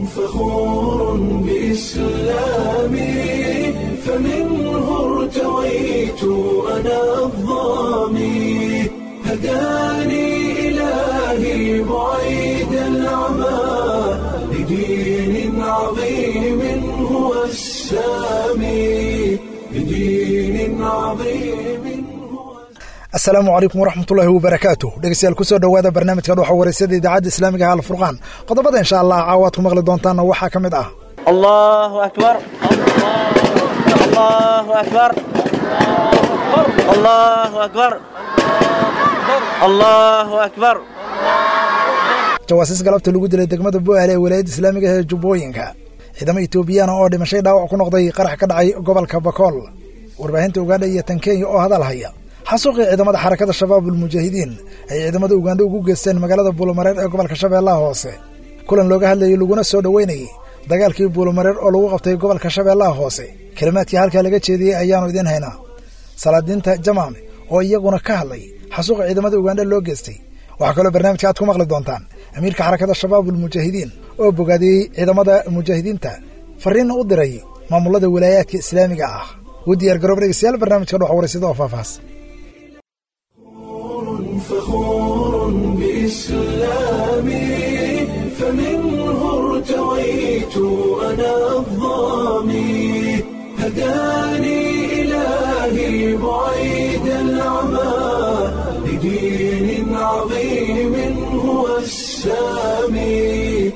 فخور بإسلامي فمنه ارتويت أنا الضامي هداني إلهي بعيد العمى لدين عظيم هو السامي لدين عظيم هو asalaamu calaykum waraxmatullaahi wabarakaatu dhegeystayaal kusoo dhowaada barnaamijka dhuxa wareysada idaacadda islaamiga ah alfurqaan qodobada insha allah caawaad ku maqli doontaanna waxaa ka mid ah الله أكبر الله أكبر الله أكبر الله أكبر jawaasiis galabta lagu dilay degmada bu'aale ee walaayadda islaamiga ee jubbooyinka ciidamo etoobiyana oo dhimashay dhaawac ku noqday qarax ka dhacay gobolka bakool warbaahinta ugandha iyo tan kenya oo hadal haya xasuuqii ciidamada xarakada shabaabul mujaahidiin ay ciidamada ugandha ugu geysteen magaalada buulomareer ee gobolka shabeellaha hoose kulan looga hadlayay laguna soo dhoweynayay dagaalkii buulomareer oo lagu qabtay gobolka shabeellaha hoose kelimaadkii halkaa laga jeediyey ayaannu idiin haynaa salaadiinta jamaame oo iyaguna ka hadlay xasuuqa ciidamada ugandha loo geystay waxaa kaloo barnaamijka aad ku maqli doontaan amiirka xarakada shabaabul mujaahidiin oo bogaadiyey ciidamada mujaahidiinta fariinna u diray maamulada walaayaadka islaamiga ah u diyaar garoob dhegeystayaal barnaamijka dhox wareysada oo faahfaahs فخور بإسلامي فمنه ارتويت أنا الضامي هداني إلهي بعيد العمى لدين عظيم هو السامي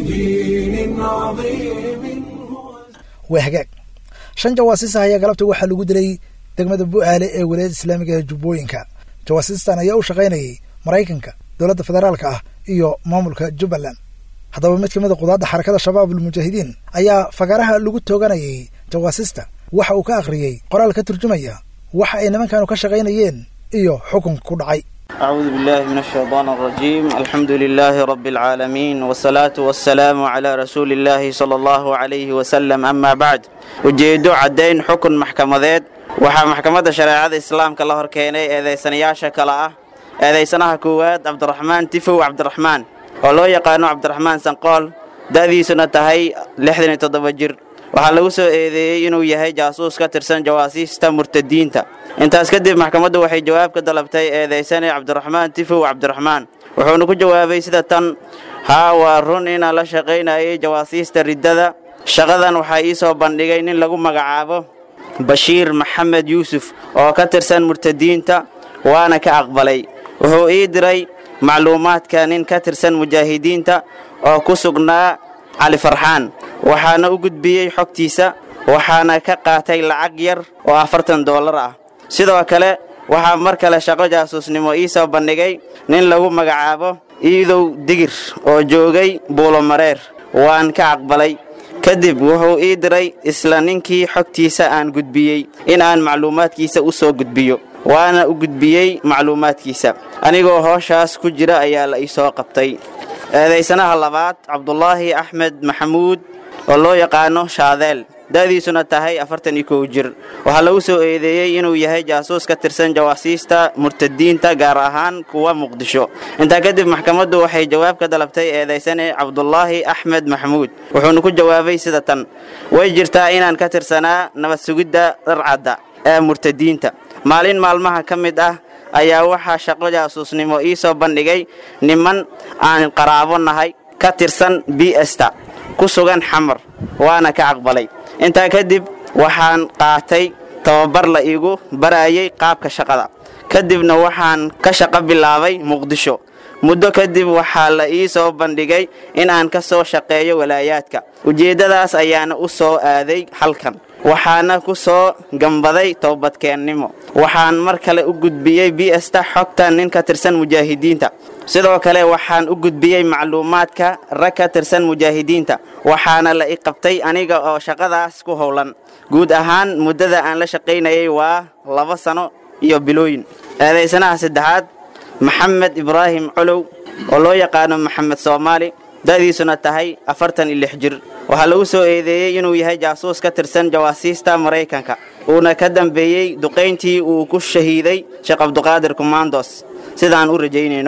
لدين عظيم هو waa hagaag shan jawaasiis ah ayaa galabta waxaa lagu dilay degmada bu'aale ee walaayadda islaamiga ee jubbooyinka jawaasiistan ayaa u shaqaynayay maraykanka dowladda federaalka ah iyo maamulka jubbaland haddaba mid ka mid a qudaadda xarakada shabaabul mujaahidiin ayaa fagaaraha lagu tooganayay jawaasiista waxa uu ka akhriyey qoraal ka turjumaya waxa ay nimankanu ka shaqaynayeen iyo xukunka ku dhacay أعوذ بالله من الشيطان الرجيم الحمد لله رب العالمين والصلاة والسلام على رسول الله صلى الله عليه وسلم أما بعد ujeedo caddayn xukun maxkamadeed waxaa maxkamadda shareecada islaamka la horkeenay eedaysanayaasha kale ah eedaysanaha koowaad cabdiraxmaan tifow cabdiraxmaan oo loo yaqaano cabdiraxmaan sanqool da'diisuna tahay lixdan iyo toddoba jir waxaa lagu soo eedeeyey inuu yahay jaasuus ka tirsan jawaasiista murtadiinta intaas kadib maxkamaddu waxay jawaab ka dalabtay eedaysane cabdiraxmaan tifow cabdiraxmaan wuxuuna ku jawaabay sida tan haa waa run inaan la shaqaynayay jawaasiista riddada shaqadan waxaa ii soo bandhigay nin lagu magacaabo bashiir maxamed yuusuf oo ka tirsan murtadiinta waana ka aqbalay wuxuu ii diray macluumaadka nin ka tirsan mujaahidiinta oo ku sugnaa cali farxaan waxaana u gudbiyey xogtiisa waxaana ka qaatay lacag yar oo afartan doolar ah sidoo kale waxaa mar kale shaqo jaasuusnimo ii soo bandhigay nin lagu magacaabo iidow digir oo joogay buulomareer waan ka aqbalay kadib wuxuu ii diray isla ninkii xogtiisa aan gudbiyey in aan macluumaadkiisa u soo gudbiyo waana u gudbiyey macluumaadkiisa anigoo hooshaas ku jira ayaa la ii soo qabtay eedaysanaha labaad cabdulaahi axmed maxamuud oo loo yaqaano shaadeel da'diisuna tahay afartan iyo kow jir waxaa lagu soo eedeeyey inuu yahay jaasuus ka tirsan jawaasiista murtadiinta gaar ahaan kuwa muqdisho intaa kadib maxkamaddu waxay jawaab ka dalabtay eedaysane cabdulaahi axmed maxamuud wuxuuna ku jawaabay sida tan way jirtaa inaan ka tirsanaa nabad sugidda dharcadda ee murtadiinta maalin maalmaha ka mid ah ayaa waxaa shaqo jaasuusnimo ii soo bandhigay niman aan qaraabo nahay ka tirsan bsta ku sugan xamar waana ka aqbalay intaa kadib waxaan qaatay tababar la iigu barayay qaabka shaqada kadibna waxaan ka shaqo bilaabay muqdisho muddo kadib waxaa la ii soo bandhigay in aan ka soo shaqeeyo walaayaadka ujeeddadaas ayaana u soo aaday halkan waxaana ku soo gambaday toobadkeennimo waxaan mar kale u gudbiyey bsta xogta nin ka tirsan mujaahidiinta sidoo kale waxaan u gudbiyey macluumaadka rag ka tirsan mujaahidiinta waxaana la i qabtay aniga oo shaqadaas ku howlan guud ahaan muddada aan la shaqaynayay waa laba sano iyo bilooyin eedaysanaha saddexaad maxamed ibraahim colow oo loo yaqaano maxamed soomaali da'diisuna tahay afartan iyo lix jir waxaa lagu soo eedeeyey inuu yahay jaasuus ka tirsan jawaasiista maraykanka uuna ka dambeeyey duqayntii uu ku shahiiday sheekh cabduqaadir kumandos sidaan u rajaynayno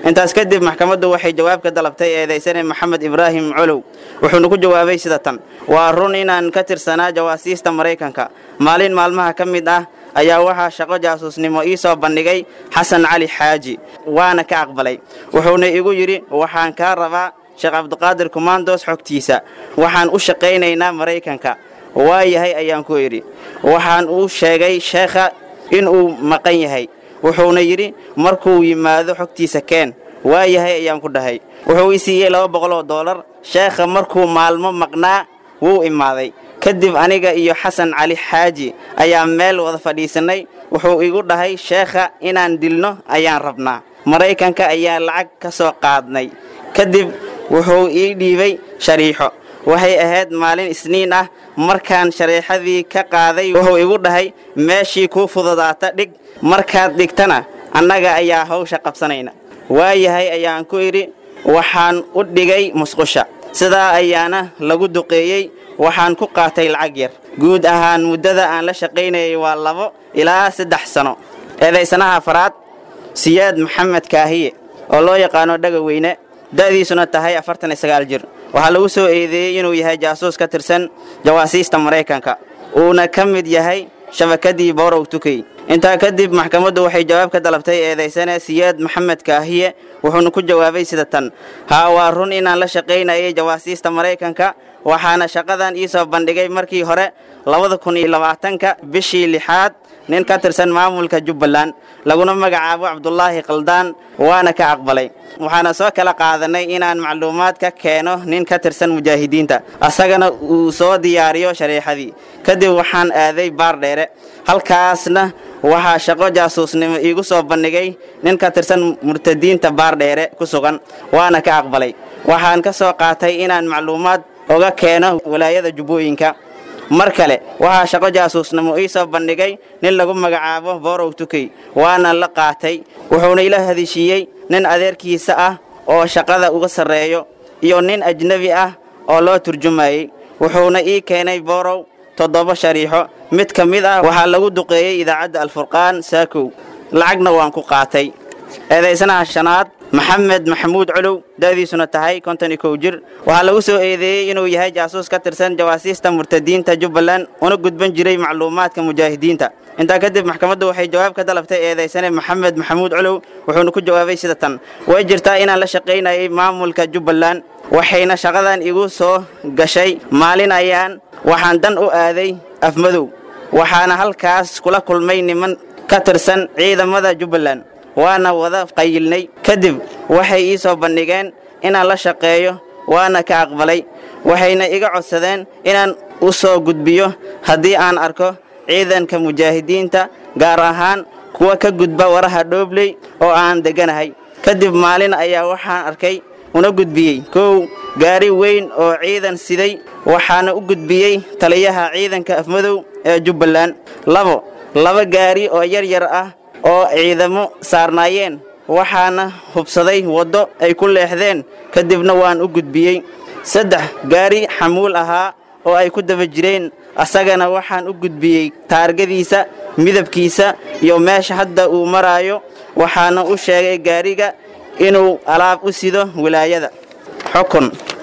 intaas kadib maxkamaddu waxay jawaab ka dalabtay eedaysane maxamed ibraahim colow wuxuuna ku jawaabay sida tan waa run inaan ka tirsanaa jawaasiista maraykanka maalin maalmaha ka mid ah ayaa waxaa shaqo jaasuusnimo ii soo bandhigay xasan cali xaaji waana ka aqbalay wuxuuna igu yidhi waxaan kaa rabaa sheekh cabdiqaadir kumaandoos xogtiisa waxaan u shaqaynaynaa maraykanka waa yahay ayaan ku idhi waxaan u sheegay sheekha inuu maqan yahay wuxuuna yidhi markuu yimaado xogtiisa keen waa yahay ayaan ku dhahay wuxuu i siiyey laba boqol oo doolar sheekha markuu maalmo maqnaa wuu imaaday kadib aniga iyo xasan cali xaaji ayaa meel wada fadhiisannay wuxuu igu dhahay sheekha inaan dilno ayaan rabnaa maraykanka ayaa lacag ka soo qaadnay kadib wuxuu ii dhiibay shariixo waxay ahayd maalin isniin ah markaan shariixadii ka qaaday wuxuu igu dhahay meeshii kuu fududaata dhig markaad dhigtana annaga ayaa hawsha qabsanayna waayahay ayaan ku idhi waxaan u dhigay musqusha sidaa ayaana lagu duqeeyey waxaan ku qaatay lacag yar guud ahaan muddada aan la shaqaynayay waa labo ilaa saddex sano eedaysanaha afaraad siyaad maxamed kaahiye oo loo yaqaano dhaga weyne da'diisuna tahay afartan iyo sagaal jir waxaa lagu soo eedeeyey inuu yahay jaasuus ka tirsan jawaasiista maraykanka uuna ka mid yahay shabakadii borow tukey intaa kadib maxkamaddu waxay jawaab ka dalabtay eedaysane siyaad maxamed kaahiye wuxuuna ku jawaabay sida tan haa waa run inaan la shaqaynayay jawaasiista maraykanka waxaana shaqadan ii soo bandhigay markii hore labada kun iyo labaatanka bishii lixaad nin ka tirsan maamulka jubbaland laguna magacaabo cabdulaahi khaldaan waana ka aqbalay waxaana soo kala qaadanay inaan macluumaad ka keeno nin ka tirsan mujaahidiinta asagana uu soo diyaariyo shariixadii kadib waxaan aaday baar dheere halkaasna waxaa shaqo jaasuusnimo iigu soo bandhigay nin ka tirsan murtadiinta baar dheere ku sugan waana ka aqbalay waxaan ka soo qaatay inaan macluumaad oga keeno walaayada jubbooyinka mar kale waxaa shaqo jaasuusnimo ii soo bandhigay nin lagu magacaabo borow tukey waana la qaatay wuxuuna ila hadishiiyey nin adeerkiisa ah oo shaqada uga sarreeyo iyo nin ajnebi ah oo loo turjumayey wuxuuna ii keenay borow toddoba shariixo mid ka mid ah waxaa lagu duqeeyey idaacadda alfurqaan saakow lacagna waan ku qaatay eedaysanaha shanaad maxamed maxamuud colow da'diisuna tahay konton iyo kow jir waxaa lagu soo eedeeyey inuu yahay jaasuus ka tirsan jawaasiista murtadiinta jubbaland una gudban jiray macluumaadka mujaahidiinta intaa kadib maxkamaddu waxay jawaab ka dalabtay eedaysane maxamed maxamuud colow wuxuuna ku jawaabay sida tan way jirtaa inaan la shaqaynayay maamulka jubbaland waxayna shaqadan igu soo gashay maalin ayaan waxaan dan u aaday afmadow waxaana halkaas kula kulmay niman ka tirsan ciidamada jubbaland waana wada qayilnay kadib waxay ii soo bandhigeen inaan la shaqeeyo waana ka aqbalay waxayna iga codsadeen inaan u soo gudbiyo haddii aan arko ciidanka mujaahidiinta gaar ahaan kuwa ka gudba waraha dhoobley oo aan degganahay kadib maalin ayaa waxaan arkay una gudbiyey kow gaari weyn oo ciidan siday waxaana u gudbiyey taliyaha ciidanka afmadow ee jubbaland labo laba gaari oo yar yar ah oo ciidamo saarnaayeen waxaana hubsaday waddo ay ku leexdeen kadibna waan u gudbiyey saddex gaari xamuul ahaa oo ay ku daba jireen asagana waxaan u gudbiyey taargadiisa midabkiisa iyo meesha hadda uu maraayo waxaana u sheegay gaariga inuu alaab u sido wilaayada xukun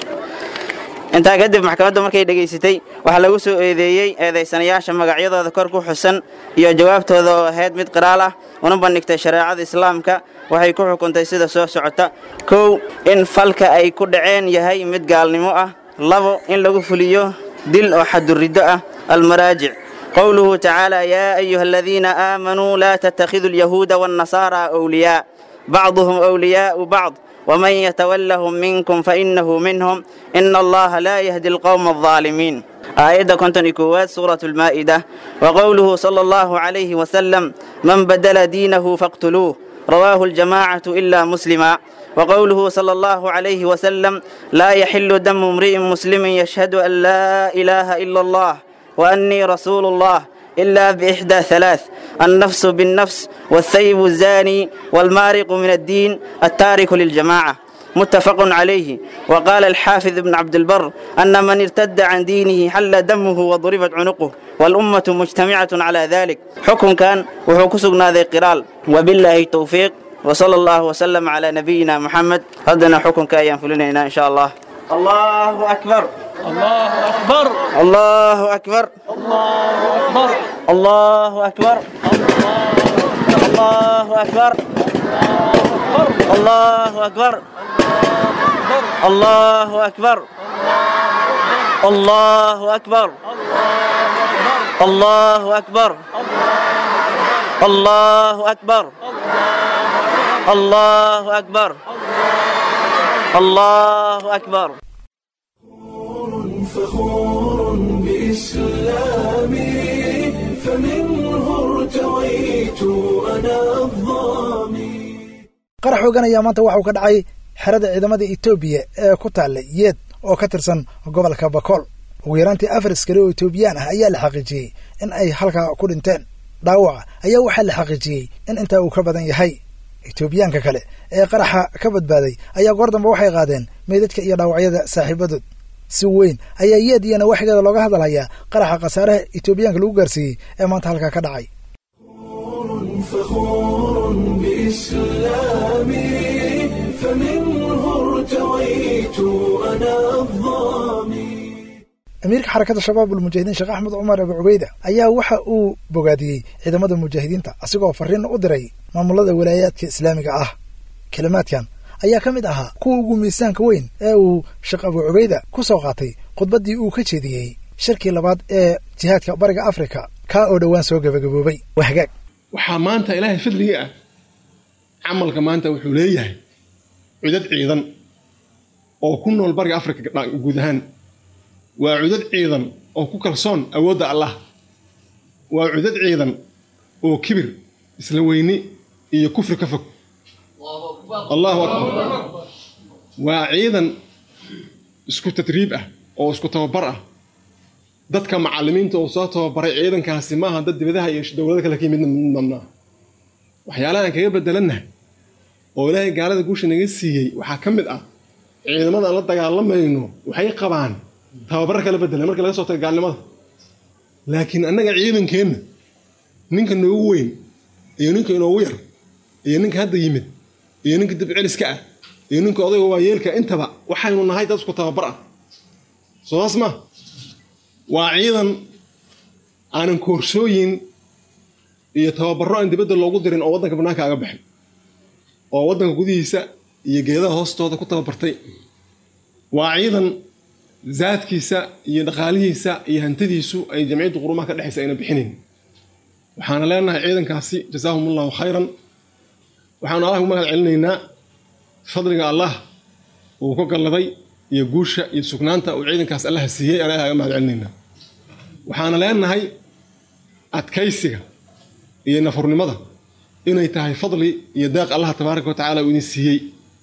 intaa kadib maxkamaddu markay dhegaysatay waxaa lagu soo eedeeyey eedaysanayaasha magacyadooda kor ku xusan iyo jawaabtooda oo ahayd mid qiraal ah una bandhigtay shareecada islaamka waxay ku xukuntay sida soo socota kow in falka ay ku dhaceen yahay mid gaalnimo ah labo in lagu fuliyo dil oo xaduriddo ah almaraajic qowluhu tacaala yaa ayuha aladiina aamanuu laa tattakhiduu alyahuuda waannasaara awliyaa bacduhum awliyaa'u bacd ومن يتولهم منكم فإنه منهم إن الله لا يهدي القوم الظالمين آية كنتن إكوات سورة المائدة وقوله صلى الله عليه وسلم من بدل دينه فاقتلوه رواه الجماعة إلا مسلما وقوله صلى الله عليه وسلم لا يحل دم امرئ مسلم يشهد أن لا إله إلا الله وأني رسول الله إلا بإحدى ثلاث النفس بالنفس والثيب الزاني والمارق من الدين التارك للجماعة متفق عليه وقال الحافظ ابن عبد البر أن من ارتد عن دينه حل دمه وضربت عنقه والأمة مجتمعة على ذلك حكم كان وحكسقنا ذي قرال وبالله التوفيق وصلى الله وسلم على نبينا محمد هدنا حكم كأيام فلنا إن شاء الله الله أكبر الله أكبر الله أكبر الله أكبر الله أكبر الله أكبر الله أكبر الله أكبر الله أكبر الله أكبر الله أكبر الله أكبر فخور بإسلامي فمنه ارتويت أنا الظامي qarax xoogan ayaa maanta waxauu ka dhacay xerada ciidamada etoobiya ee ku taallay yeed oo ka tirsan gobolka bakool ugu yaraantii afar askari oo etoobiyaan ah ayaa la xaqiijiyey in ay halkaa ku dhinteen dhaawaca ayaa waxaa la xaqiijiyey in intaa uu ka badan yahay etoobiyaanka kale ee qaraxa ka badbaaday ayaa goor dambe waxay qaadeen meydadka iyo dhaawacyada saaxiibadood si weyn ayaa yeed iyo nawaaxigeeda looga hadalhayaa qaraxa khasaaraha etoobiyaanka lagu gaarsiiyey ee maanta halkaa ka dhacay فخور بإسلامي فمنه ارتويت أنا الظامي amiirka xarakada shabaab ulmujaahidiin sheekh axmed cumar abu cubeyda ayaa waxa uu bogaadiyey ciidamada mujaahidiinta asigoo fariin u diray maamulada walaayaadka islaamiga ah kelimaadkan ayaa ka mid ahaa kuwa ugu miisaanka weyn ee uu sheekh abu cubeyda ku soo qaatay khudbaddii uu ka jeediyey shirkii labaad ee jihaadka bariga afrika kaa oo dhowaan soo gebagaboobay waa hagaag waxaa maanta ilaahay fadligii ah camalka maanta wuxuu leeyahay cudad ciidan oo ku nool bariga afrika guud ahaan waa cudad ciidan oo ku kalsoon awoodda allah waa cudad ciidan oo kibir isla weyni iyo kufri ka fog allahu akbar waa ciidan isku tadriib ah oo isku tababar ah dadka macallimiinta oo soo tababaray ciidankaasi maaha dad dibadaha iyo dowlado kale ka yimid mamnaa waxyaalaha aan kaga bedelannahay oo ilaahay gaalada guusha naga siiyey waxaa ka mid ah ciidamada aan la dagaalamayno waxay qabaan tababar kala bedelan marka laga soo tago gaalnimada laakiin annaga ciidankeenna ninka noogu weyn iyo ninka inoogu yar iyo ninka hadda yimid iyo ninka dibceliska ah iyo ninka odayga waayeelka intaba waxaynu nahay dad isku tababar ah soodaas ma waa ciidan aanan koorsooyin iyo tababarro aan dibadda loogu dirin oo waddanka bannaanka aga baxin oo waddanka gudihiisa iyo geedaha hoostooda ku tababartay waa ciidan zaadkiisa iyo dhaqaalihiisa iyo hantidiisu ay jamciyadda qurumaha ka dhexaysa ayna bixinayn waxaana leenahay ciidankaasi jasaahum allahu khayran waxaanu allah ugu mahad celinaynaa fadliga allah uu ku galladay iyo guusha iyo sugnaanta uu ciidankaas allaha siiyey aan ilaha aga mahad celinaynaa waxaana leenahay adkaysiga iyo nafurnimada inay tahay fadli iyo deeq allah tabaaraka wa tacala uu idin siiyey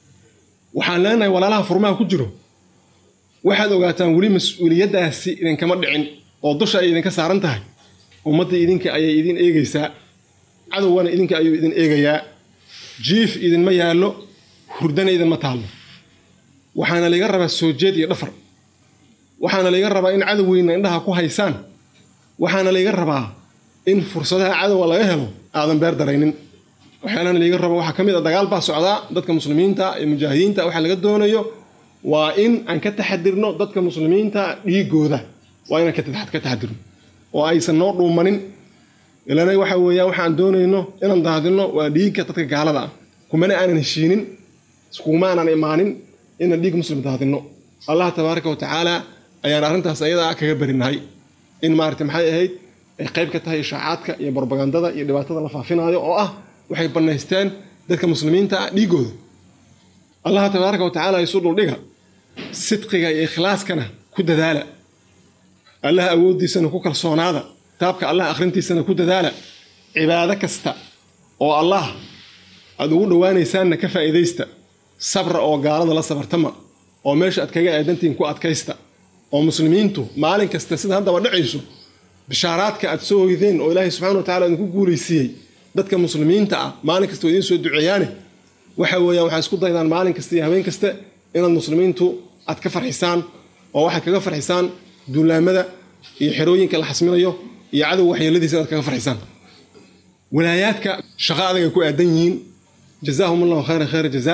waxaan leenahay walaalaha furmaha ku jiro waxaad ogaataan weli mas-uuliyaddaasi idinkama dhicin oo dusha ay idinka saaran tahay ummadda idinka ayay idin eegaysaa cadowgana idinka ayuu idin eegayaa jiif idinma yaallo hurdana idinma taallo waxaana layga rabaa soo jeed iyo dhafar waxaana layga rabaa in cadowgeyna indhaha ku haysaan waxaana layga rabaa in fursadaha cadowga laga helo aadan beer daraynin waxyaalana layga rabo waxaa ka mid a dagaal baa socdaa dadka muslimiinta iyo mujaahidiinta waxa laga doonayo waa in aan ka taxadirno dadka muslimiinta dhiigooda waa inaan ka taxadirno oo aysan noo dhuumanin ilana waxa weeyaan waxaan doonayno inaan daadino waa dhiigga dadka gaalada ah kumana aanan heshiinin iskuma aanan imaanin inaan dhiig muslim daadino allah tabaaraka wa tacaala ayaan arrintaas ayada ah kaga barinahay in maarata maxay ahayd ay qayb ka tahay ishaacaadka iyo barbagandada iyo dhibaatada la faafinaayo oo ah waxay bannaysteen dadka muslimiinta ah dhiigooda allah tabaaraka wa tacaala isu dhuldhiga sidqiga iyo ikhlaaskana ku dadaala allah awooddiisana ku kalsoonaada kitaabka allah akhrintiisana ku dadaala cibaado kasta oo allah aad ugu dhowaanaysaanna ka faa'iidaysta sabra oo gaalada la sabartama oo meesha aad kaga aadantihiin ku adkaysta oo muslimiintu maalin kasta sida haddaba dhacayso bishaaraadka aad soo hoydeen oo ilaahay subxana wa tacala idinku guulaysiiyey dadka muslimiinta ah maalin kasta oo idiin soo duceeyaane waxa weeyaan waxay isku daydaan maalin kasta iyo habeen kasta inaad muslimiintu aad ka farxisaan oo waxaad kaga farxisaan duulaamada iyo xerooyinka la xasminayo iyo cadow waxyeeladiisa inaad kaga farxisaan walaayaadka shaqo adag ay ku aadan yihiin jazaahum allahu khayra khayra jazaa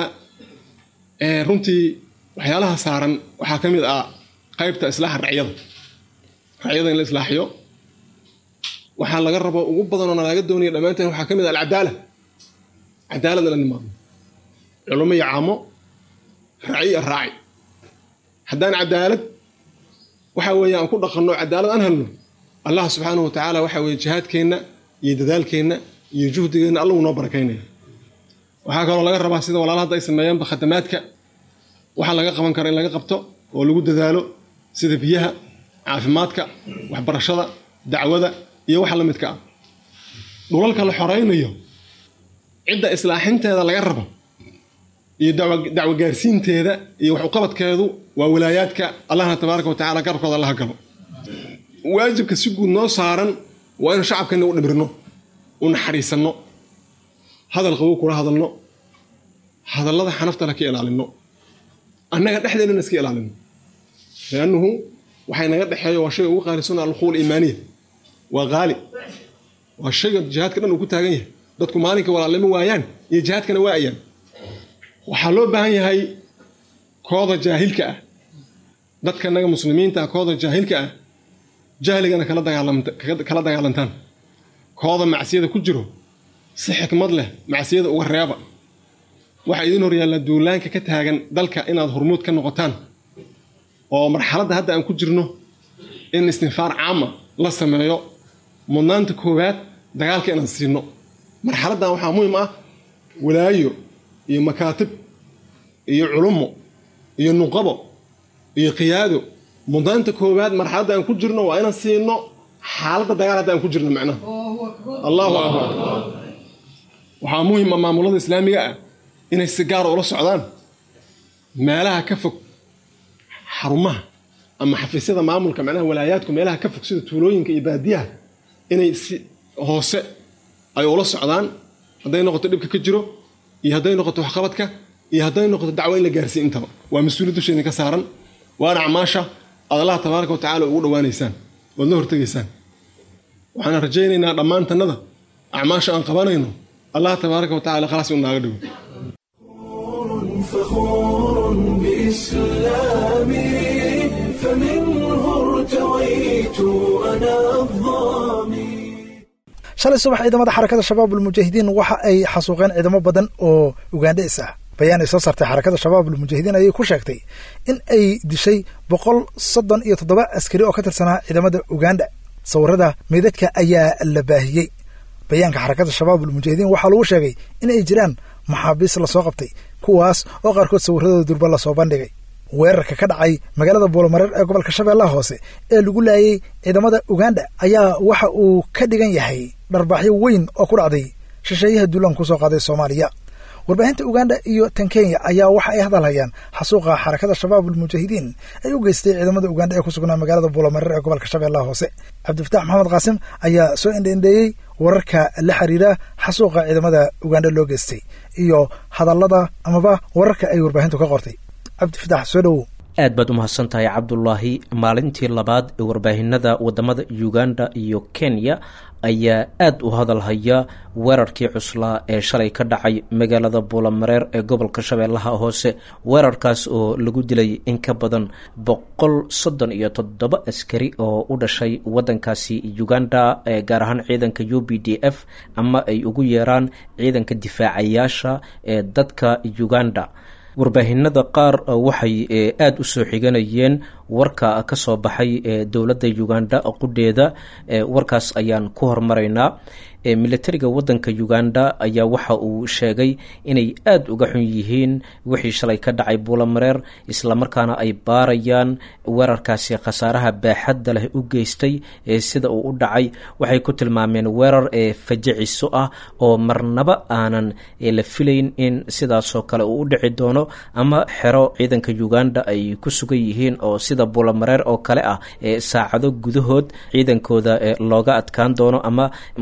runtii waxyaalaha saaran waxaa ka mid ah qaybta islaaxa racyada racyada in la islaaxiyo waxaa laga rabo ugu badanoo nalaga doonaya dhammaanteen waxaa ka mid ah alcadaala cadaalad in la nimaadno culummo iyo caamo raci iyo raaci haddaan cadaalad waxa weeye aan ku dhaqanno cadaalad aan helno allah subxaanahu wa tacaala waxa weeye jihaadkeenna iyo dadaalkeenna iyo juhdigeenna allahu noo barakaynaya waxaa kaloo laga rabaa sida walaala hadda ay sameeyaanba khadamaadka waxaa laga qaban kara in laga qabto oo lagu dadaalo sida biyaha caafimaadka waxbarashada dacwada iyo waxa la midka ah dhulalka la xoraynayo cidda islaaxinteeda laga rabo iyo dacwo gaarsiinteeda iyo wax uqabadkeedu waa walaayaadka allahna tabaaraka wa tacala garabkooda allaha galo waajibka si guud noo saaran waa inu shacabkeenna u dhibirno u naxariisanno hadal qabow kula hadalno hadallada xanaftala ka ilaalinno annaga dhexdeennana iska ilaalino liannuhu waxay naga dhexeeyo waa shayga ugu qaalisan alquul iimaaniya waa qaali waa shayga jihaadka dhan uu ku taagan yahay dadku maalinka walaalnimo waayaan iyo jihaadkana waayaan waxaa loo baahan yahay kooda jaahilka ah dadka naga muslimiinta ah kooda jaahilka ah jahligana kala dagaalantaan kooda macsiyada ku jiro si xikmad leh macsiyada uga reeba waxaa idiin horyaalla duulaanka ka taagan dalka inaad hormuud ka noqotaan oo marxaladda hadda aan ku jirno in istinfaar caama la sameeyo mudnaanta koowaad dagaalka inaan siino marxaladdan waxaa muhim ah walaayo iyo makaatib iyo culummo iyo nuqabo iyo qiyaado mudnaanta koowaad marxaladda aan ku jirno waa inaan siino xaaladda dagaal hadda aan ku jirno macnaha allahu akbar waxaa muhim ah maamulada islaamiga ah inay si gaara ula socdaan meelaha ka fog xarumaha ama xafiisyada maamulka macnaha walaayaadku meelaha ka fog sida tuulooyinka iyo baadiyaha inay si hoose ay ula socdaan hadday noqoto dhibka ka jiro iyo hadday noqoto waxqabadka iyo hadday noqoto dacwo in la gaarsiiy intaba waa mas-uuliyad dusheedin ka saaran waana acmaasha aad allah tabaaraka wa tacala ugu dhawaanaysaan waad la hortegaysaan waxaan rajaynaynaa dhammaantannada acmaasha aan qabanayno allah tabaaraka wa tacala khalaas uu naaga dhigo فخور بإسلامي فمنه ارتويت أنا الظامي shalay subax ciidamada xarakada shabaabulmujaahidiin waxa ay xasuuqeen ciidamo badan oo ugandhes ah bayaan ay soo saartay xarakada shabaabulmujaahidiin ayay ku sheegtay in ay dishay boqol soddon iyo toddoba askari oo ka tirsanaa ciidamada uganda sawirada meydadka ayaa la baahiyey bayaanka xarakada shabaabulmujaahidiin waxaa lagu sheegay in ay jiraan maxaabiis lasoo qabtay kuwaas oo qaarkood sawiradooda durba lasoo bandhigay weerarka ka dhacay magaalada buulamareer ee gobolka shabeellaha hoose ee lagu laayay ciidamada uganda ayaa waxa uu ka dhigan yahay dharbaaxyo weyn oo ku dhacday shisheeyaha duulaan kusoo qaaday soomaaliya warbaahinta uganda iyo tan kenya ayaa waxa ay hadalhayaan xasuuqa xarakada shabaabulmujaahidiin ay u geystay ciidamada uganda ee ku sugnaa magaalada buulamareer ee gobolka shabeellaha hoose cabdifataax maxamed qaasim ayaa soo indheindheeyey wararka la xiriira xasuuqa ciidamada uganda loo geystay iyo hadallada amaba wararka ay warbaahintu ka qortay cabdifatax soo dhowow aad baad u mahadsan tahay cabdulaahi maalintii labaad ee warbaahinada wadamada uganda iyo kenya ayaa aad u hadalhaya weerarkii cuslaa ee shalay ka dhacay magaalada buulamareer ee gobolka shabeellaha hoose weerarkaas oo lagu dilay in ka badan boqol soddon iyo toddoba askari oo u dhashay wadankaasi uganda ee gaar ahaan ciidanka u b d f ama ay ugu yeeraan ciidanka difaacayaasha ee dadka uganda warbaahinada qaar waxay aada u soo xiganayeen warka ka soo baxay ee dowladda uganda qudheeda warkaas ayaan ku hormaraynaa militariga wadanka uganda ayaa waxa uu sheegay inay aada uga xun yihiin wixii shalay ka dhacay buulamareer islamarkaana ay baarayaan weerarkaasi khasaaraha baaxadda leh u geystay sida uu u dhacay waxay ku tilmaameen weerar ee fajiciso ah oo marnaba aanan la filayn in sidaasoo kale uu u dhici doono ama xero ciidanka uganda ay ku sugan yihiin oo sida buulamareer oo kale ah saacado gudahood ciidankooda looga adkaan doono ama musiibo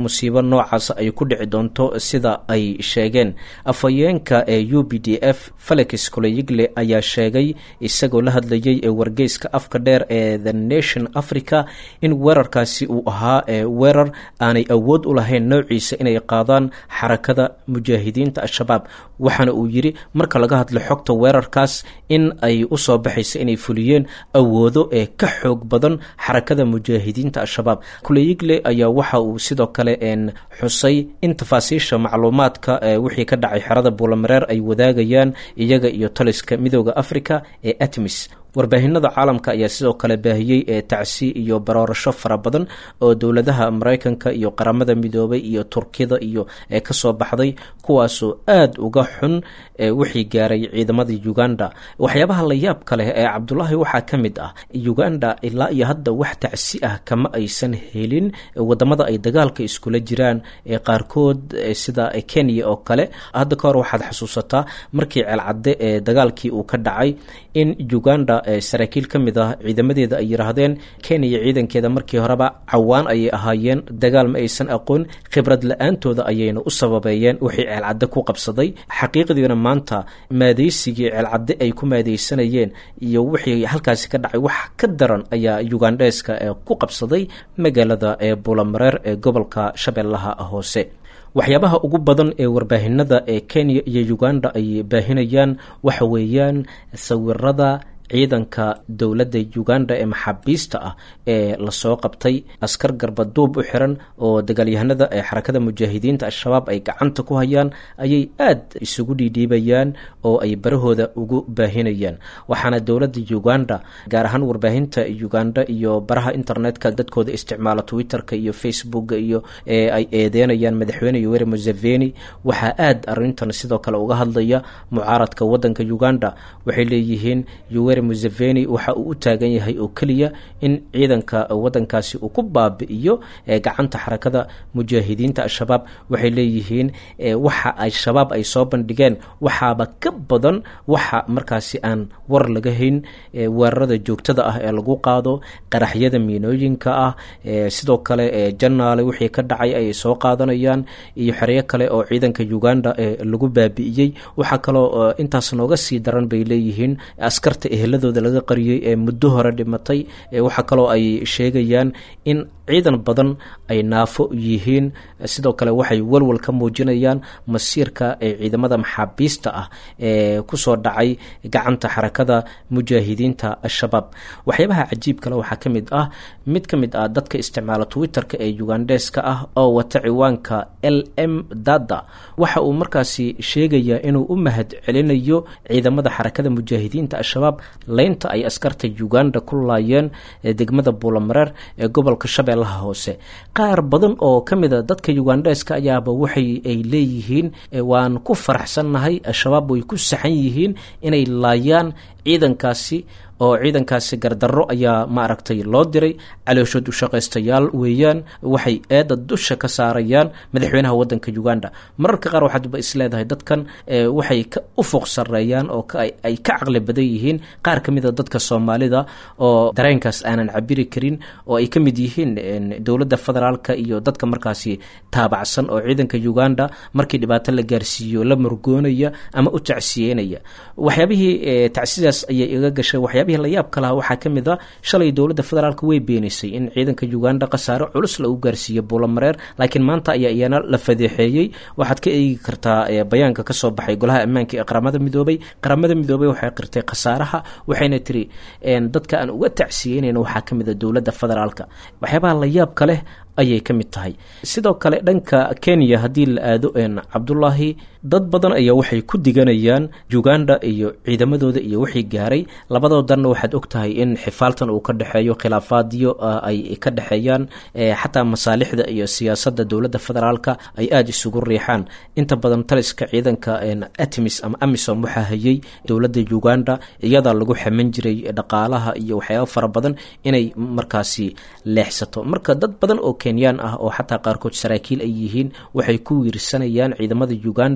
noocaas ay ku dhici doonto sida ay sheegeen afhayeenka ee u b d f felix koloyigle ayaa sheegay isagoo la hadlayay ee wargeyska afka dheer ee the nation africa in weerarkaasi uu ahaa weerar aanay awood u lahayn noociisa inay qaadaan xarakada mujaahidiinta al-shabaab waxaana uu yidhi marka laga hadlo xogta weerarkaas in ay usoo baxaysa inay fuliyeen awoodo ee ka xoog badan xarakada mujaahidiinta al-shabaab kuleyigle ayaa waxa uu sidoo kale xusay in tafaasiisha macluumaadka wixii ka dhacay xerada buulamareer ay wadaagayaan iyaga iyo taliska midooda africa ee atmis warbaahinada caalamka ayaa sidoo kale baahiyey ee tacsi iyo baroorasho fara badan oo dowladaha maraykanka iyo qaramada midoobay iyo turkida iyo ee kasoo baxday kuwaasoo aada uga xun wixii gaaray ciidamada uganda waxyaabaha la yaabka leh ee cabdulaahi waxaa ka mid ah uganda ilaa iyo hadda wax tacsi ah kama aysan helin wadamada ay dagaalka iskula jiraan ee qaarkood sida kenya oo kale hadda ka hor waxaad xasuusataa markii ceelcadde ee dagaalkii uu ka dhacay in uganda saraakiil ka mid ah ciidamadeeda ay yidhaahdeen kenya ciidankeeda markii horeba cawaan ayay ahaayeen dagaal ma aysan aqoon khibrad la-aantooda ayayna u sababeeyeen wixii ceelcadde ku qabsaday xaqiiqdiina maanta maadaysigii ceelcadde ay ku maadaysanayeen iyo wixii halkaasi ka dhacay wax ka daran ayaa ugandheeska ee ku qabsaday magaalada ee buulamareer ee gobolka shabeellaha hoose waxyaabaha ugu badan ee warbaahinada ee kenya iyo uganda ay baahinayaan waxa weeyaan sawirada ciidanka dowladda uganda ee maxaabiista ah ee lasoo qabtay askar garbaduub u xiran oo dagaalyahanada ee xarakada mujaahidiinta al-shabaab ay gacanta ku hayaan ayay aad isugu dhiidhiibayaan oo ay barahooda ugu baahinayaan waxaana dowladda uganda gaar ahaan warbaahinta uganda iyo baraha internetka dadkooda isticmaala twitterka iyo facebooka iyo ee ay eedeynayaan madaxweyne yoweri museveni waxaa aad arintan sidoo kale uga hadlaya mucaaradka wadanka uganda waxay leeyihiin museveni waxa uu u taagan yahay oo keliya in ciidanka wadankaasi uu ku baabi'iyo gacanta xarakada mujaahidiinta al-shabaab waxay leeyihiin waxa ay shabaab ay soo bandhigeen waxaaba ka badan waxa markaasi aan war laga hayn weerarada joogtada ah ee lagu qaado qaraxyada miinooyinka ah sidoo kale janaale wixii ka dhacay ayay soo qaadanayaan iyo xeryo kale oo ciidanka uganda lagu baabi'iyey waxaa kaloo intaas nooga sii daran bay leeyihiin askarta eheladooda laga qariyey ee muddo hore dhimatay waxaa kaloo ay sheegayaan in ciidan badan ay naafo yihiin sidoo kale waxay walwal ka muujinayaan masiirka ee ciidamada maxaabiista ah ee kusoo dhacay gacanta xarakada mujaahidiinta al-shabaab waxyaabaha cajiib kale waxaa ka mid ah mid ka mid ah dadka isticmaala twitter-ka ee ugandheska ah oo wata ciwaanka l m dada waxa uu markaasi sheegayaa inuu u mahad celinayo ciidamada xarakada mujaahidiinta al-shabaab leynta ay askarta uganda ku laayeen degmada buulamareer ee gobolka shabeellaha hoose qaar badan oo ka mid a dadka ugandheska ayaaba waxay ay leeyihiin waan ku faraxsannahay al-shabaab way ku saxan yihiin inay laayaan ciidankaasi oo ciidankaasi gardarro ayaa maaragtay loo diray calooshood ushaqaystayaal weeyaan waxay eedda dusha ka saarayaan madaxweynaha wadanka uganda mararka qaar waxaadba isleedahay dadkan waxay ka ufuq sareeyaan oo ay ka caqli badan yihiin qaar ka mid a dadka soomaalida oo dareenkaas aanan cabiri karin oo ay ka mid yihiin dowladda federaalka iyo dadka markaasi taabacsan oo ciidanka uganda markii dhibaato la gaarsiiyo la murgoonaya ama u tacsiyeynaya waxyaabihii tacsidaas ayay iga gashay waxyaabihii la yaabka lahaa waxaa ka mid a shalay dowladda federaalk way beenaysay in ciidanka uganda khasaare culus lagu gaarsiiyo buulamareer laakiin maanta ayaa iyana la fadeexeeyey waxaad ka eegi kartaa bayaanka kasoo baxay golaha ammaanka ee qaramada midoobay qaramada midoobay waxay qirtay khasaaraha waxayna tiri dadka aan uga tacsiyeynayna waxaa ka mid a dowladda federaalka waxyaabaha la yaabka leh ayay ka mid tahay sidoo kale dhanka kenya haddii la aado cabdulaahi dad badan ayaa waxay ku diganayaan uganda iyo ciidamadooda iyo wixii gaaray labadoodanna waxaad og tahay in xifaaltan uu ka dhexeeyo khilaafaadyo ay ka dhexeeyaan xataa masaalixda iyo siyaasadda dowladda federaalka ay aada isugu riixaan inta badan taliska ciidanka atmis ama amisom waxaa hayay dowladda uganda iyadaa lagu xaman jiray dhaqaalaha iyo waxyaaba fara badan inay markaasi leexsato marka dad badan oo kenyaan ah oo xataa qaarkood saraakiil ay yihiin waxay ku wiirsanayaan ciidamada uganda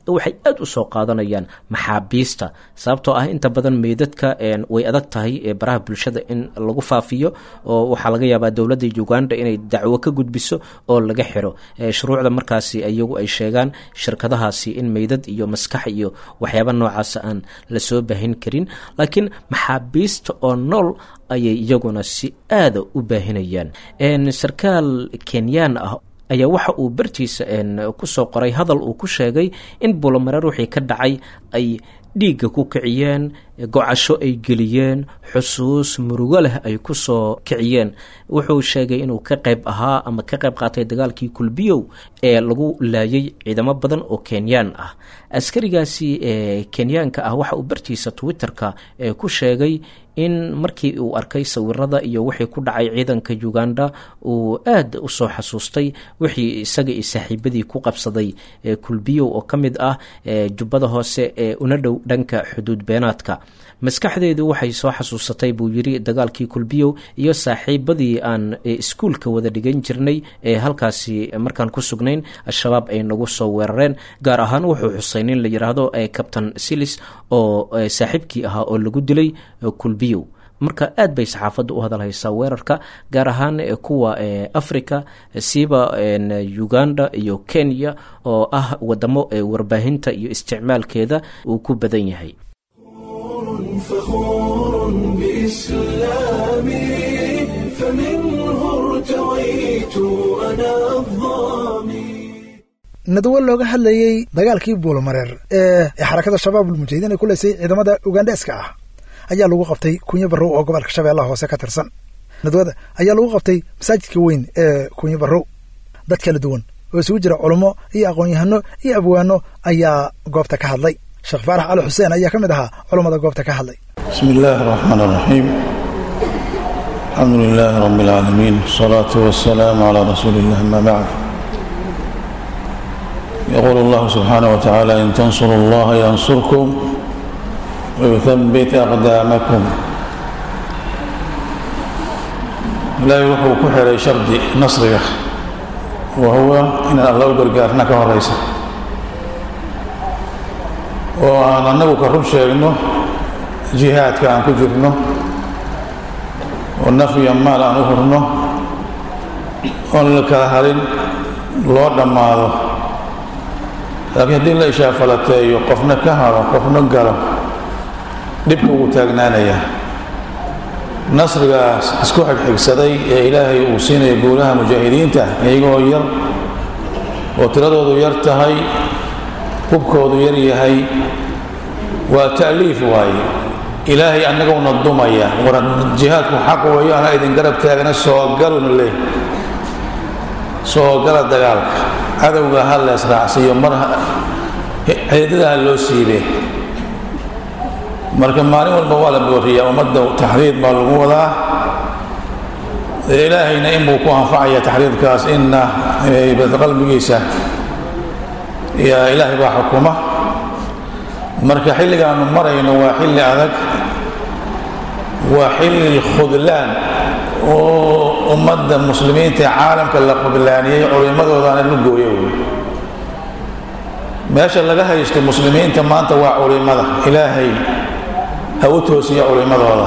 waxay aada u soo qaadanayaan maxaabiista sababtoo ah inta badan meydadka way adag tahay baraha bulshada in lagu faafiyo oo waxaa laga yaabaa dowladda uganda inay dacwo ka gudbiso oo laga xiro shuruucda markaasi iyagu ay sheegaan shirkadahaasi in meydad iyo maskax iyo waxyaaba noocaas aan lasoo baahin karin laakiin maxaabiista oo nool ayay iyaguna si aada u baahinayaan sarkaal kenyaan ah ayaa waxa uu bartiisa kusoo qoray hadal uu ku sheegay in bulomareer wixii ka dhacay ay dhiigga ku kiciyeen gocasho ay geliyeen xusuus murugo leh ay ku soo kiciyeen wuxuu sheegay inuu ka qayb ahaa ama ka qayb qaatay dagaalkii kulbiyow ee lagu laayay ciidamo badan oo kenyaan ah askarigaasi ee kenyaanka ah waxa uu bartiisa twitterka ee ku sheegay in markii uu arkay sawirada iyo wixii ku dhacay ciidanka uganda uu aad u soo xasuustay wixii isaga iyo saaxiibadii ku qabsaday kulbiyow oo ka mid ah jubbada hoose ee una dhow dhanka xuduud beenaadka maskaxdeedu waxay soo xasuusatay buu yidhi dagaalkii kulbiyow iyo saaxiibadii aan iskuulka wada dhigan jirnay ee halkaasi markaan ku sugnayn al-shabaab ay nagu soo weerareen gaar ahaan wuxuu xusay nin la yidhaahdo captain silis oo saaxiibkii ahaa oo lagu dilay kulbiyow marka aad bay saxaafadda u hadalhaysaa weerarka gaar ahaan kuwa africa siiba uganda iyo kenya oo ah wadamo warbaahinta iyo isticmaalkeeda uu ku badan yahay فخور بإسلامي فمنه ارتويت أنا الظامي nadwo looga hadlayey dagaalkii buulamareer ee xarakada shabaab ulmujahidiin ay ku leysay ciidamada ugandeska ah ayaa lagu qabtay kunyo barrow oo gobolka shabeellaha hoose ka tirsan nadwada ayaa lagu qabtay masaajidka weyn ee kunyo barrow dad kala duwan oo isugu jira culummo iyo aqoon-yahano iyo abwaano ayaa goobta ka hadlay sheekh faarax cali xuseen ayaa ka mid ahaa culummada goobta ka hadlay bismi illaahi araxmaan araxiim alxamdu lilaahi rabbi alcaalamiin wasalaatu wasalaamu calaa rasuuli illah ama bacd yaquulu allahu subxaanah wa tacaala in tansuru allaha yansurkum wayuthabbit aqdaamakum ilaahay wuxuu ku xiray shardi nasriga wa huwa inaan alla u gargaarna ka horaysa oo aan annagu ka run sheegno jihaadka aan ku jirno oo naf iyo maal aan u hurno oon la kala harin loo dhammaado laakiin haddii la ishaafalateeyo qofna ka haro qofna galo dhibka ugu taagnaanayaa nasrigaas isku xigxigsaday ee ilaahay uu siinaya guulaha mujaahidiinta iyagoo yar oo tiradoodu yar tahay hubkoodu yar yahay waa ta'liif waaye ilaahay annaguna dumaya war jihaadku xaq weeyo anaa idin garab taagna soogaluna leh soogala dagaalka cadowga ha la israacsiiyo mar xeedada ha loo siibe marka maalin walba waa la booriyaa ummadda taxriid baa lagu wadaa ilaahayna inbuu ku anfacaya taxriidkaas inna qalbigiisa yaa ilaahay baa xukuma marka xilligaanu marayno waa xilli adag waa xilli khudlaan oo ummadda muslimiinta ee caalamka la khudlaaniyey culimmadoodaana la gooyo wey meesha laga haysto muslimiinta maanta waa culimada ilaahay ha u toosiya culimmadooda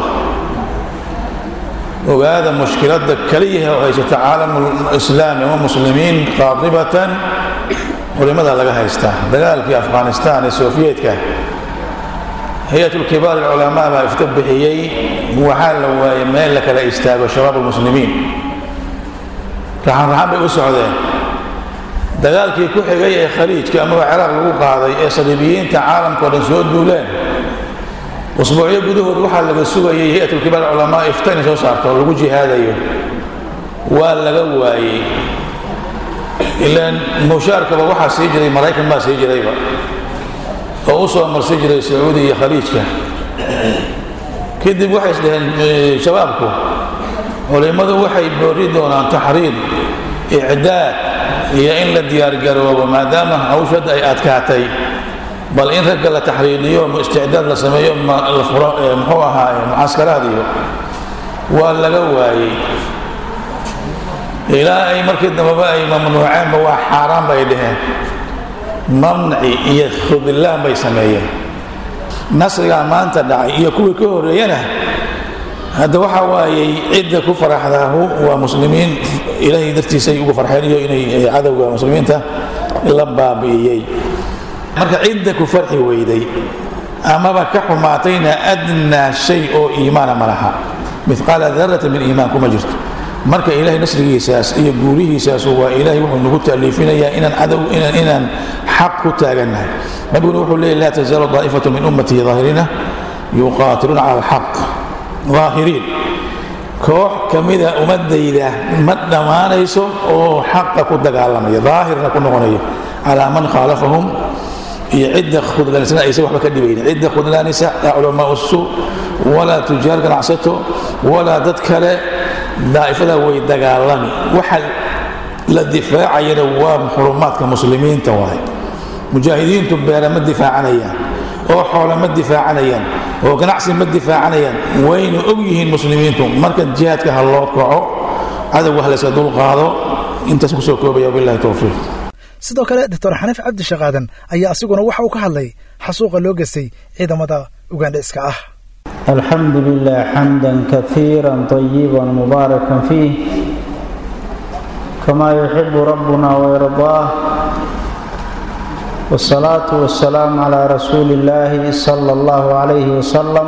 ogaada mushkiladda keliyaha oo haysata caalamu islaami wa muslimiin qaadibatan culimada laga haystaa dagaalkii afghanistan ee sofiyeetka hay-atulkibaar alculamaa baa ifta bixiyey waxaa la waayay meel la kala istaago shabaab almuslimiin raxan raxan bay u socdeen dagaalkii ku xigay ee khaliijka amaba ciraaq lagu qaaday ee saliibiyiinta caalamka o dhan soo duuleen usbuucyo gudahood waxaa laga sugayay hay-atulkibaar alculamaa ifta inay soo saarto oo lagu jihaadayo waa laga waayey ilaan mushaarkaba waxaa sii jiray maraykan baa sii jirayba oo u soo marsi jiray sacuudi iyo khaliijka kadib waxay isdhaheen shabaabku culimmadu waxay boori doonaan taxriid icdaad iyo in la diyaargaroobo maadaama hawshu hadda ay adkaatay bal in ragga la taxriidiyo isticdaad la sameeyo la furo muxuu ahaaye mucaskaraad iyo waa laga waayey ilaa ay markii dambeba ay mamnuuceenba waa xaaraan bay dhaheen mamnaci iyo khudlaan bay sameeyeen nasrigaa maanta dhacay iyo kuwii ka horeeyana hadda waxa waayey cidda ku faraxdaahu waa muslimiin ilaahay dartiisay ugu farxeen iyo inay cadowga muslimiinta la baabi'iyey marka cidda ku farxi weyday amaba ka xumaatayna adnaa shay oo iimaana ma laha miqaala darata min iimaan kuma jirto marka ilaahay nasrigiisaas iyo guurihiisaas waa ilaahay wuxuu nagu taaliifinayaa inaan cadow inaan inaan xaq ku taagannahay nabiguna wuxuu leeyahy laa tazaalu daa'ifatu min ummatihi daahiriina yuqaatiluuna cala alxaq daahiriin koox ka mida ummadayda ma dhammaanayso oo xaqa ku dagaalamaya daahirna ku noqonayo calaa man khaalafahum iyo cidda khudlaanisana aysan waxba ka dhibaynin cidda khudlaanisa laa culamaa suu walaa tujaar ganacsato walaa dad kale daa'ifada way dagaalami waxa la difaacayana waa xurumaadka muslimiinta waay mujaahidiintu beera ma difaacanayaan oo xoola ma difaacanayaan oo ganacsi ma difaacanayaan wayna og yihiin muslimiintu marka jihaadka ha loo kaco cadowga ha layska dulqaado intaas kusoo koobaya wabillahi towfiiq sidoo kale doctor xaniif cabdi shaqaadan ayaa asiguna waxa uu ka hadlay xasuuqa loo geystay ciidamada ugandhiska ah الحمد لله حمدا كثيرا طيبا مباركا فيه كما يحب ربنا ويرضاه والصلاة والسلام على رسول الله صلى الله عليه وسلم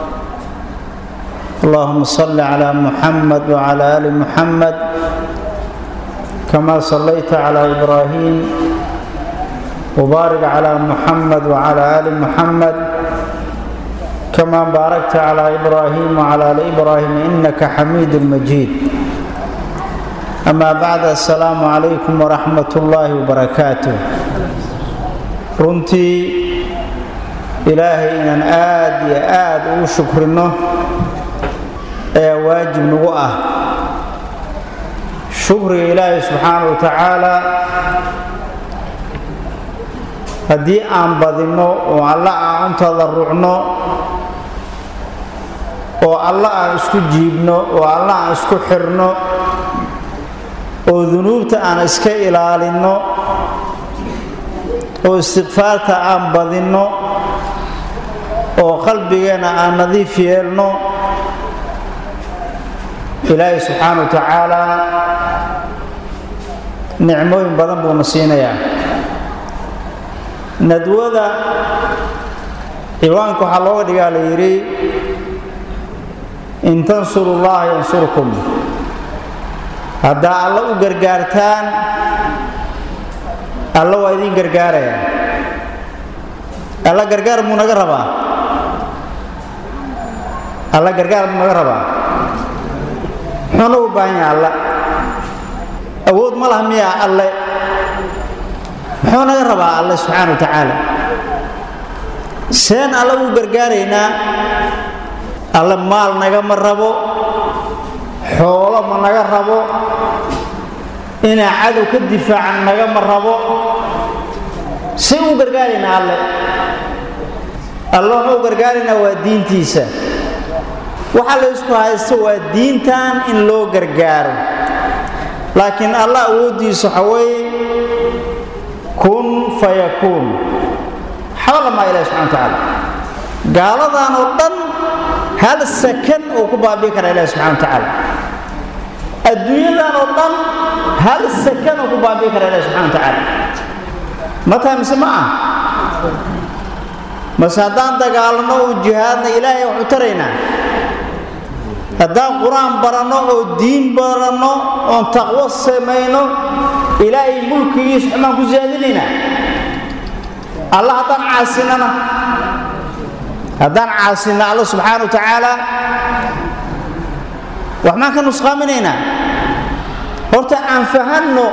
اللهم صل على محمد وعلى آل محمد كما صليت على إبراهيم وبارك على محمد وعلى آل محمد كما باركت على إبراهيم وعلى آل إبراهيم إنك حميد مجيد أما بعد السلام عليكم ورحمة الله وبركاته runtii ilaahay inaan aad iyo aad ugu shukrino ayaa waajib nagu ah shukriga ilaahay subxaana wa tacaala haddii aan badinno oo alla aan u tadarrucno oo alla aan isku jiibno oo alla aan isku xirno oo dunuubta aan iska ilaalinno oo istikfaarta aan badinno oo qalbigeenna aan nadiif yeelno ilaahay subxaana wa tacaala nicmooyin badan buuna siinayaa nadwada ciwaanka waxaa looga dhigaa la yidhi in tansuru llaha yansurkum haddaa alla u gargaartaan alla waa idiin gargaaraya alla gargaar muu naga rabaa alla gargaar muu naga rabaa muxuu nagu baahan yaha alla awood ma laha miyaa alle muxuu naga rabaa alle subxaana wa tacaala seen alla uu gargaaraynaa alle maal nagama rabo xoolo ma naga rabo inaa cadow ka difaacan nagama rabo si u gargaaraynaa alle alle waxuu gargaaraynaa waa diintiisa waxa la ysku haysto waa diintan in loo gargaaro laakiin alla awooddiisa waxa weeye kun fayakuun xaba lamaa ilahi subxana wa tacaala gaaladan oo dhan hal sakan uu ku baabi'i kara ilahi subxana wa tacaala adduunyadan oo dhan hal sakan uu ku baabi'i kara ilahi subxana wa tacaala ma tahay mise ma ah mase haddaan dagaalano oo jihaadna ilaahay waxu taraynaa haddaan qur-aan baranno oo diin baranno oon taqwo samayno ilaahay mulkigiisa xumaan ku siyaadinaynaa alla haddaan caasinana haddaan caasinna alla subxaana wa tacaala wax maan ka nusqaaminaynaa horta aan fahanno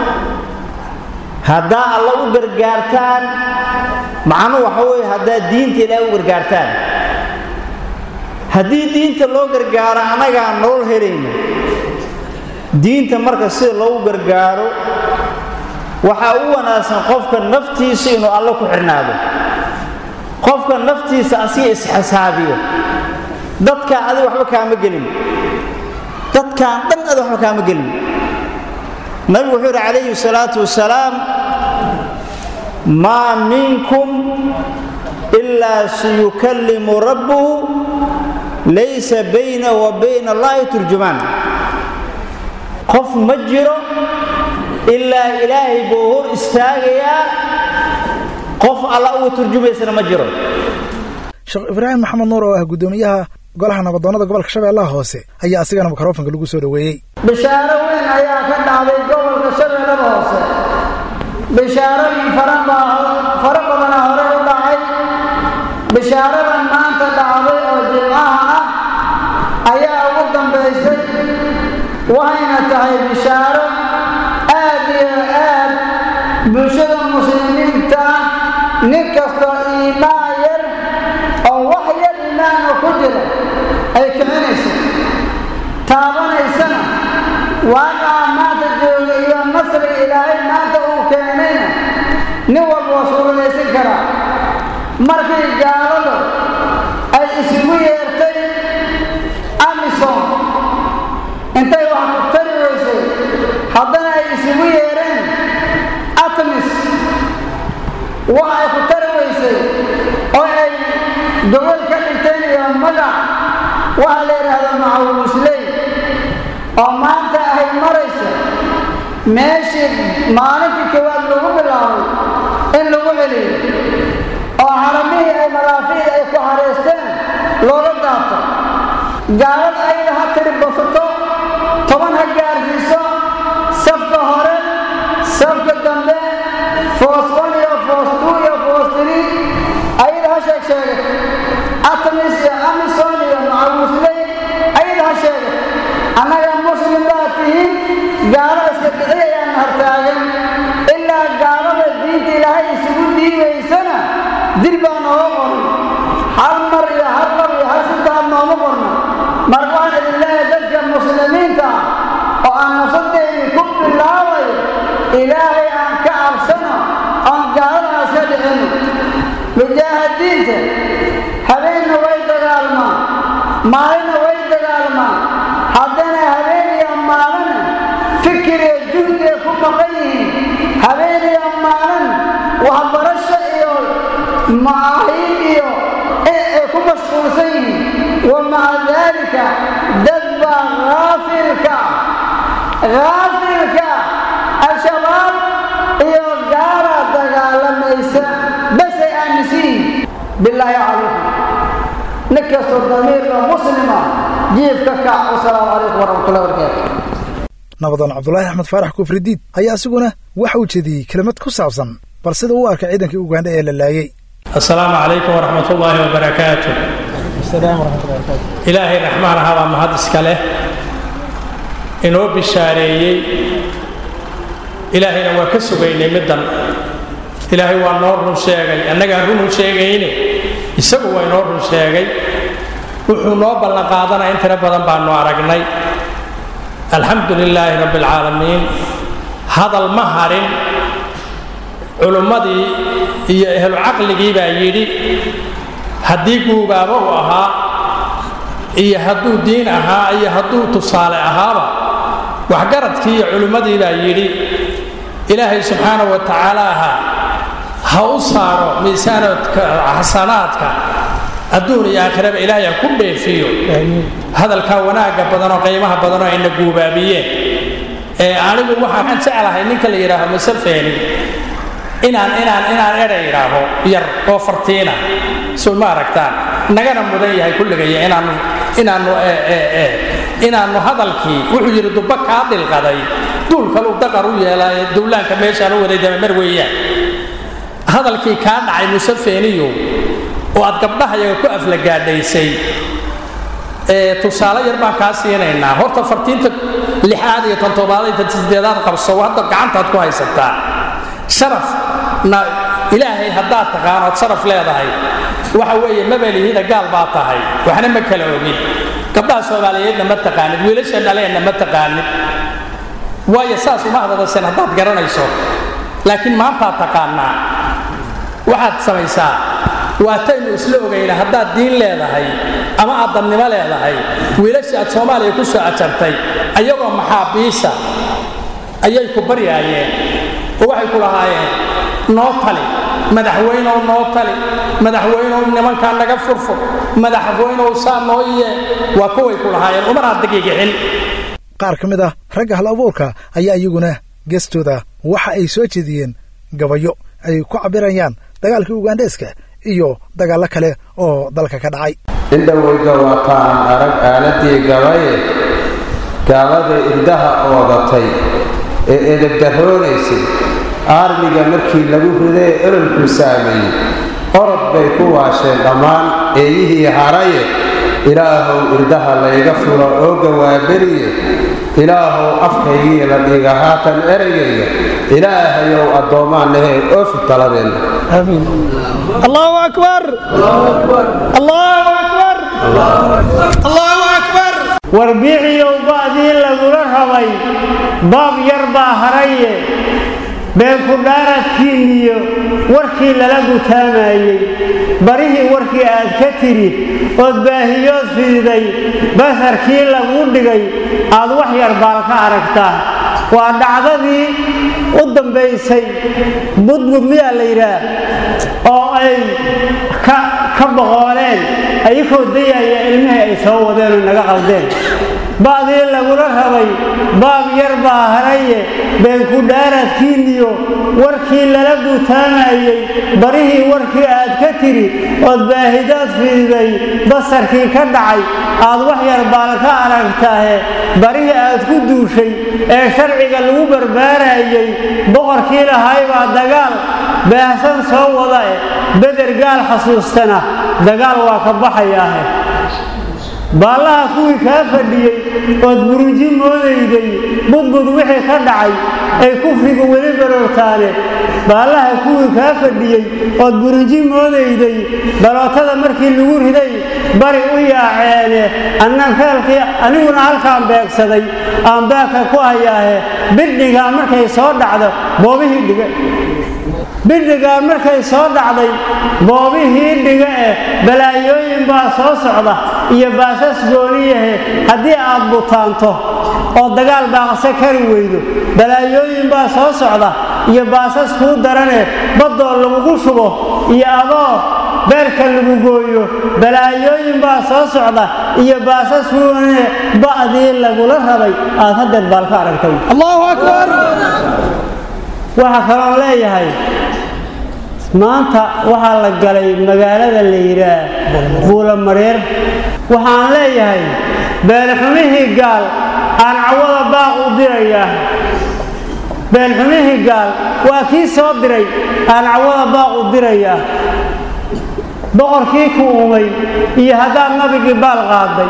haddaa alla u gargaartaan macnuhu waxa weeye haddaad diinta ilaahay u gargaartaan haddii diinta loo gargaaro annagaan nolol helayno diinta marka sida loogu gargaaro waxaa u wanaagsan qofka naftiisa inuu alle ku xidhnaado qofka naftiisa asiga isxisaabiyo dadkaa adi waxba kaama gelin dadkaan dhan adi waxba kaama gelin nabigu wuxuu yidhi calayhi salaatu wasalaam maa minkum ilaa sayukallimu rabbuhu laysa bayna wa bayna allahi turjumaan qof ma jiro ilaa ilaahay buu hor istaagayaa qof alla uga turjumaysana ma jiro sheekh ibraahim maxamed nuur oo ah guddoomiyaha golaha nabadoonnada gobolka shabeellaha hoose ayaa asigana mikrofonka lagu soo dhoweeyey bishaaro weyn ayaa ka dhacday gobolka shabeellada hoose bishaarooyin fara badana hore u dhacay bishaaradan maanta dhacday oo jimcaha ah ayaa ugu dambaysay waxayna tahay bishaaro aad iyo aad bulshada muslimiinta ah nin kastoo iimaan yar oo wax yar iimaana ku jira ay kicinayso taabanaysana waaqaca maanta jooga iyo nasriga ilaahay maanta uu keenayna nin walba waa suuradaysan karaa markii gaaladu ay isugu yeertay amison intay wax ku tari weysay haddana ay isugu yeereen atmis wax ay ku tari weysay oo ay gobol ka dhigteen iyo magac waxaa la yidhaahdaa macawuusley oo maanta ay marayso meeshii maalintii koowaad lagu bilaabay in lagu celiyo oo xaramihii ay malaafiid ay ku xareysteen looga daato gaalad ayada ha tiri basato toban ha gaarsiiso safka hore safka dambe foos one iyo foos two iyo foos three ayada ha sheeg sheegat atamis iyo amison iyo macawusley ayada ha sheegat annaga muslim baa tihiin gaalo iska bixiyayaan hartaagan ilaa gaalada diinta ilaahay isugu dhiibaysana dil baa nooga qoran hal mar iyo hal mar iyo hal saddex nooma qorno marka waxaan idin leeyahay dadka muslimiinta ah oo aan nafsadeydii ku bilaabayo ilaahay aan ka cabsano oon gaaladaas ka dhicino mujaahidiinta habeenna way dagaalmaan maalinna way dagaalmaan haddana habeen iyo maalin fikir iyo juhdiga ku maqan yihiin habeen iyo maalin waxbarasho iyo macaahiid iyo ay ku mashquulsan yihiin wa maca daalika dad baa haafilka haafilka al-shabaab iyo gaala dagaalamaysa basay aaminsan yihiin bilaahi calaykum nin kastoo damiirka muslima jiifka kac wasalaamu calaykum waraxmatullahi wabarakaatu nabadoon cabdulaahi axmed faarax kufridiid ayaa isiguna waxa uu jediyey kelimad ku saabsan bal sida uu arkay ciidankii ugandha ee la laayey asalaamu calaykum waraxmat ullaahi wabarakaatu ilaahay raxmaan ahabaa mahad iska leh inoo bishaareeyey ilaahayna waa ka sugaynay middan ilaahay waa noo run sheegay annagaan runu sheegayne isagu waa inoo run sheegay wuxuu noo ballanqaadanaa in tiro badan baanu aragnay alxamdu lilaahi rabbi alcaalamiin hadal ma harin culummadii iyo ehlu caqligii baa yidhi haddii guubaaba uu ahaa iyo hadduu diin ahaa iyo hadduu tusaale ahaaba waxgaradkii iyo culimmadii baa yidhi ilaahay subxaana wa tacaalaaha ha u saaro miisaanoodka xasanaadka adduun iyo aakhiraba ilaahay ha ku dheefiyo hadalkaa wanaagga badanoo qiimaha badanoo ayna guubaabiyeen ee anigu waxaan jeclahay ninka la yidhaaho masafeeni inaan inaan inaan edha idhaaho yar oo fartiina soo ma aragtaan nagana mudan yahay kulligaya inaanu inaanu inaanu hadalkii wuxuu yidhi dubba kaa dilqaday duul kaluu daqar u yeelaaye dowlaanka meeshaan u waday damamar weeyaan hadalkii kaa dhacay musafeeniyo oo aad gabdhahayaga ku aflagaadhaysay tusaale yar baan kaa siinaynaa horta fartiinta lixaad iyo tan toddobaad iyo tan sideedaad qabso hadda gacantaad ku haysataa sharafna ilaahay haddaad taqaan ood sharaf leedahay waxa weeye mabalihida gaal baa tahay waxna ma kala ogin gabdhaha soomaaliyeedna ma taqaanid wiilasha dhaleenna ma taqaanid waayo saas uma hadadasen haddaad garanayso laakiin maantaad taqaanaa waxaad samaysaa waataynu isla ogayna haddaad diin leedahay ama aad dannimo leedahay wiilashii aad soomaaliya ku soo ajartay ayagoo maxaabiisa ayay ku baryaayeen oo waxay ku lahaayeen noo tali madaxweynow noo tali madaxweynow nimankaa naga furfur madaxweynow saa noo yee waa kuway ku lahaayeen umaraad dagiga xil qaar ka mid ah ragga hal abuurka ayaa iyaguna geestooda waxa ay soo jeediyeen gabayo ay ku cabbirayaan dagaalkii ugandheeska iyo dagaallo kale oo dalka ka dhacay indhoweyga waataan arag aaladii gabaye gaalada irdaha oodatay ee edabdarroonaysay aarmiga markii lagu riday ee ololkuu saameeyey orod bay ku waasheen dhammaan eeyihii haraye ilaahow irdaha layga furo oo gawaaberiye ilaahow afkaygii la dhiga haatan ereygayga ilaahayow addoommaanahee oofi taladeenna allahu akbar allahu akbar allahu akbar warbiiciyow ba'dii lagula rabay baab yar baa haraye beenku dhaaradkiinniyo warkii lala gutaamayey barihii warkii aad ka tidhi ood baahiyood fiiday basarkii laguu dhigay aad wax yar baal ka aragtaa waa dhacdadii u dambaysay budbud miyaa la yidhaah oo ay ka boqooleen ayakoo dayaya ilmihii ay soo wadeen oo naga qaldeen ba'dii lagula rabay baab yar baa haraye beenku dhaaradkiinniyo warkii lala gutaamayey barihii warkii aad ka tidhi ood baahidood fiiday basarkii ka dhacay aad wax yar baal ka aragtaahe barihii aad ku duushay ee sharciga lagu barbaarayey boqorkii lahay baa dagaal baahsan soo wada eh beder gaal xasuustana dagaal waa ka baxayaahe baallaha kuwii kaa fadhiyey ood buruji moodayday budbud wixii ka dhacay ay kufrigu weli baroortaane baallaha kuwii kaa fadhiyey ood buruji moodayday balootada markii lagu riday bari u yaaceene annan feelkii aniguna halkaan beegsaday aan baaka ku hayaahe bidhigaa markay soo dhacdo boobihii dhiga bidhigaa markay soo dhacday boobihii dhiga eh balaayooyin baa soo socda iyo baasas gooniyahe haddii aad butaanto oo dagaal baaqse kari weydo balaayooyin baa soo socda iyo baasas kuu darane baddoo lagugu shubo iyo adoo beerka lagu gooyo balaayooyin baa soo socda iyo baasas kuune ba'dii lagula rabay aad haddeed baal ka aragtay allahu akbar waxaa kaloon leeyahay maanta waxaa la galay magaalada la yidhaah buulamareer waxaan leeyahay beenxumihii gaal aan cawada baaq u dirayaa beenxumihii gaal waa kii soo diray aan cawada baaq u dirayaa boqorkii ku umay iyo haddaad nabigii baal qaaday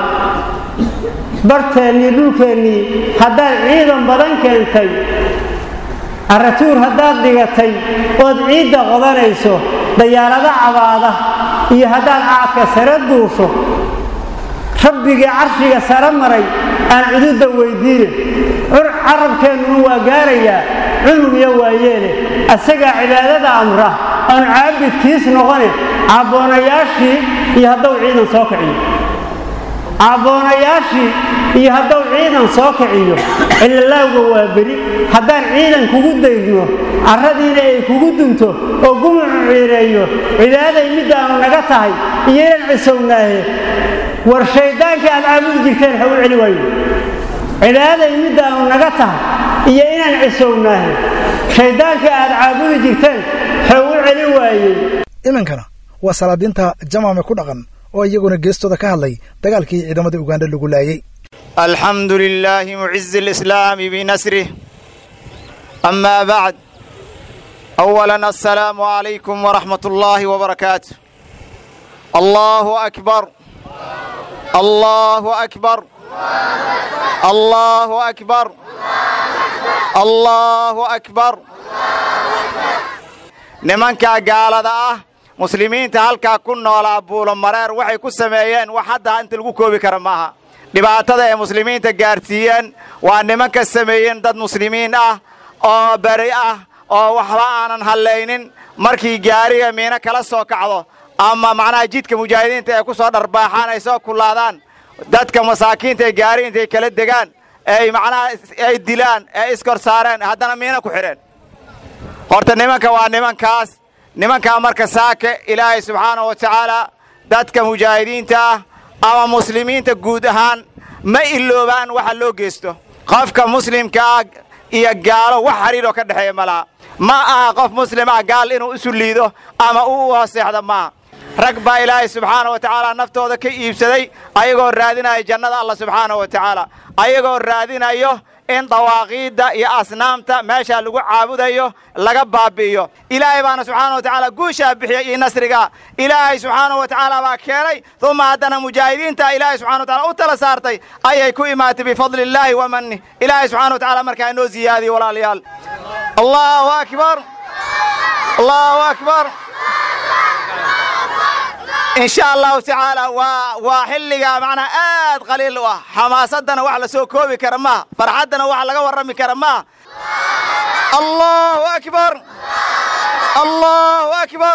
barteennii dhulkeennii haddaad ciidan badan keentay caratuur haddaad dhigatay ood ciidda qodanayso dayaarado cabaada iyo haddaad caadka sare duusho rabbigii carshiga sare maray aan cududda weydiine carabkeennuna waa gaarayaa cunug iyo waayeele asagaa cibaadada amra aan caabidkiis noqone cabboonayaashii iyo hadduu ciidan soo kiciyo cabboonayaashii iyo hadduu ciidan soo kiciyo cilalaawga waa beri haddaan ciidan kugu daydno carradiina ay kugu dunto oo gumucu ciireeyo cibaaday middaanu naga tahay iyo inaan cisownaahe war shayddaankii aad caabudi jirteen ha u celi waayo cibaaday middaanu naga tahay iyo inaan cisownaahe shayddaankii aad caabudi jirteen ha u celi waayey iminkana waa salaadiinta jamaame ku dhaqan oo iyaguna geestooda ka hadlay dagaalkii ciidamada ugandha lagu laayey alxamdu lilaahi mucizi alislaami binasrih amaa bacd awalan assalaamu calaykum waraxmat ullaahi wbarakaatu allahu akbar allahu akbar allahu akbar allahu akbar nimankaa gaalada ah muslimiinta halkaa ku noolaa buulomareer waxay ku sameeyeen wax hadda inta lagu koobi kara maaha dhibaatada ay muslimiinta gaarsiiyeen waa nimanka sameeyeen dad muslimiin ah oo beri ah oo waxba aanan hallaynin markii gaariga miino kala soo kacdo ama macnaha jidka mujaahidiinta ay ku soo dharbaaxaan ay soo kullaadaan dadka masaakiinta ee gaari intay kala degaan ay macnaha ay dilaan ee iskor saareen haddana miino ku xidheen horta nimanka waa nimankaas nimankaa marka saake ilaahay subxaanahu wa tacaala dadka mujaahidiinta ah ama muslimiinta guud ahaan ma iloobaan waxa loo geysto qofka muslimka ah iyo gaalo wax xidhiiroo ka dhexeeya ma laha ma aha qof muslim ah gaal inuu isu liido ama uu u hooseexdo maaha rag baa ilaahay subxaana wa tacaala naftooda ka iibsaday ayagoo raadinaya jannada allah subxaana wa tacaala ayagoo raadinayo in dawaaqiidda iyo asnaamta meeshaa lagu caabudayo laga baabi'iyo ilaahay baana subxaana wa tacaala guushaa bixiyey iyo nasrigaa ilaahay subxaana wa tacaala baa keenay uma haddana mujaahidiinta ilaahay subxana wa taala u tala saartay ayay ku imaatay bifadli illaahi wa mannih ilaahay subxana wa tacaala markaa inoo ziyaadiyo walaalayaal allahu akbar allahu akbar in sha allahu tacaala waa waa xilligaa macnaa aad qaliil u ah xamaasaddana wax la soo koobi kara maaha farxaddana wax laga warrami kara maaha allahu akbar allahu akbar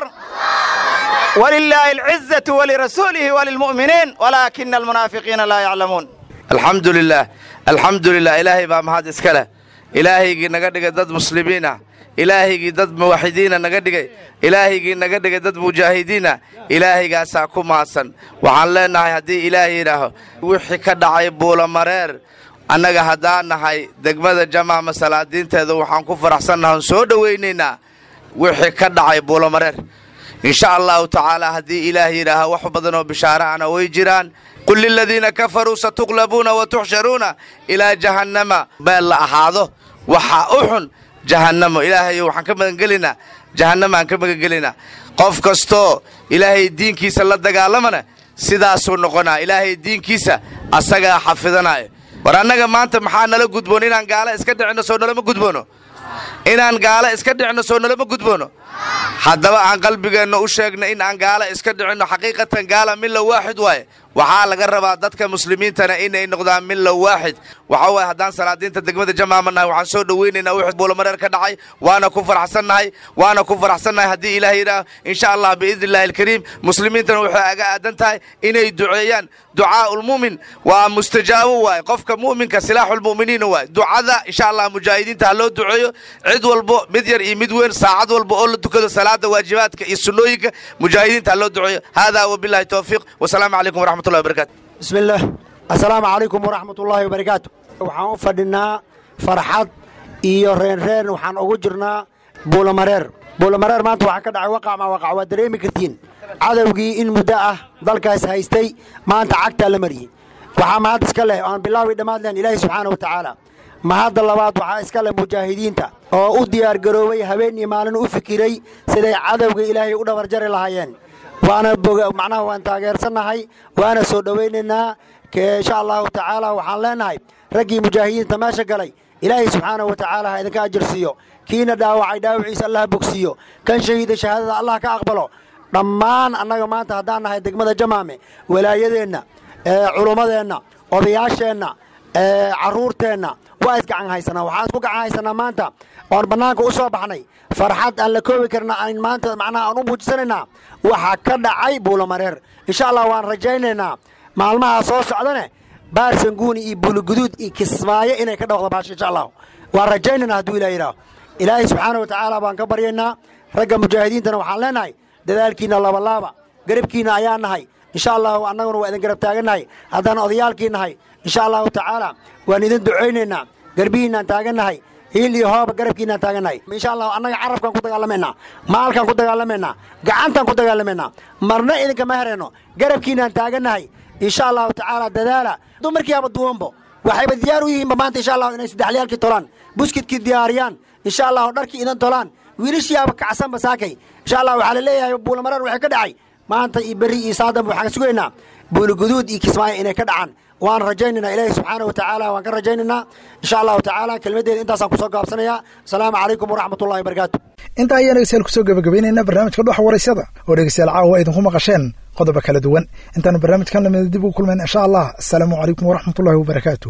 walilaahi alcizatu walirasuulihi walilmu'miniin walaakina almunaafiqiina laa yaclamuun alxamdu lilah alxamdu lilah ilaahay baa mahad iska leh ilaahaygii naga dhigay dad muslimiinah ilaahaygii dad muwaxidiina naga dhigay ilaahaygii naga dhigay dad mujaahidiina ilaahaygaasaa ku mahadsan waxaan leennahay haddii ilaahay yidhaaho wixii ka dhacay buulamareer annaga haddaan nahay degmada jamaama salaadiinteeda waxaan ku faraxsannahan soo dhowaynaynaa wixii ka dhacay buulamareer insha allahu tacaala haddii ilaah yidhaaho wax badanoo bishaarahana way jiraan qul liladiina kafaruu satuqlabuuna wa tuxsharuuna ilaa jahannama beel la ahaado waxaa u xun jahannamo ilaahayo waxaan ka magangelinaa jahannama aan ka magangelinaa qof kastoo ilaahay diinkiisa la dagaalamana sidaasuu noqonaa ilaahay diinkiisa asagaa xafidanaayo war annaga maanta maxaa nala gudboon inaan gaala iska dhicinno soo nalama gudboono inaan gaala iska dhicinno soo nalama gudboono haddaba aan qalbigeenna u sheegno in aan gaala iska dhicinno xaqiiqatan gaala milla waaxid waaye waxaa laga rabaa dadka muslimiintana inay noqdaan milla waaxid waxa waaye haddaan salaadiinta degmada jamaama nahay waxaan soo dhowaynaynaa wixii buulamareer ka dhacay waana ku faraxsannahay waana ku faraxsannahay haddii ilaah yidhaah insha allah biidni illahi alkariim muslimiintana waxay aga aadan tahay inay duceeyaan ducaaulmu'min waa mustajaabo waaye qofka mu'minka silaaxulmu'miniina waaye ducada insha allah mujaahidiinta ha loo duceeyo cid walbo mid yar iyo mid weyn saacad walba oo la tukado salaada waajibaadka iyo sunnooyinka mujaahidiinta ha loo duceeyo haadaa wabillahi towfiiq wasalaamu calaykum waraxmat bismi illaah assalaamu calaykum waraxmat ullaahi wabarakaatu waxaan u fadhinaa farxad iyo reenreen waxaan ugu jirnaa buulamareer buulamareer maanta waxaa ka dhacay waqac maa waqac waa dareemi kartiin cadowgii in muddo ah dalkaas haystay maanta cagtaa la mariyey waxaa mahad iska leh aan bilaawi dhammaad lehen ilaahi subxaana wa tacaala mahadda labaad waxaa iska leh mujaahidiinta oo u diyaargaroobay habeen iyo maalin u fikiray siday cadowga ilaahay u dhabarjari lahaayeen waana macnaha waan taageersannahay waana soo dhowaynaynaa insha allahu tacaala waxaan leenahay raggii mujaahidiinta meesha galay ilaahay subxaana wa tacaala ha idinka ajirsiiyo kiina dhaawacay dhaawaciisa allah bogsiiyo kan shahiida shahaadada allah ka aqbalo dhammaan annaga maanta haddaan nahay degmada jamaame walaayadeenna culummadeenna odayaasheenna carruurteenna waa isgacan haysanaa waxaan isku gacan haysanaa maanta oon bannaanka u soo baxnay farxad aan la koobi karna aan maanta macnaha aan u muujisanaynaa waxaa ka dhacay buulamareer insha allah waan rajaynaynaa maalmaha soo socdane baarsanguuni iyo buuliguduud iyo kismaayo inay ka dhawaqdo baasha insha allah waan rajaynaynaa hadduu ilah yidhaaho ilaahay subxaana wa tacaala baan ka baryaynaa ragga mujaahidiintana waxaan leenahay dadaalkiinna labalaaba garabkiinna ayaa nahay insha allahu annaguna waa idin garab taagannahay haddaan odayaalkii nahay insha allahu tacaala waan idin ducaynaynaa garbihiinaan taagannahay hiil iyo hooba garabkiinaan taagannahay insha allah annaga carabkaan ku dagaalamaynaa maalkaan ku dagaalamaynaa gacantaan ku dagaalamaynaa marna idinkama herayno garabkiinaan taagannahay insha allahu tacaala dadaala dumarkiiaba duwanbo waxayba diyaar u yihiinba maanta insha allahu inay saddexliyaalkii tolaan buskidkii diyaariyaan insha allahu dharkii idan tolaan wiilashiiaba kacsanba saakay insha allah waxaa la leeyahay buulamareer waxay ka dhacay maanta iyo berri iyo saadanba waxaan sugaynaa buuliguduud iyo kismaayo inay ka dhacaan waan rajaynaynaa ilaahi subxaana wa tacaala waan ka rajaynaynaa insha allahu tacaala kelmaddeeda intaasaan kusoo gaabsanayaa asalaamu calaykum waraxmat ullahi wabarakaatu intaa ayaan dhegeystayaal kusoo gabagabaynaynaa barnaamijka dhuxa waraysada oo dhegeystayaal caawa idinku maqasheen qodobo kala duwan intaanu barnaamijkan lamida dib ugu kulmayn insha allah asalaamu calaykum waraxmat ullahi wabarakaatu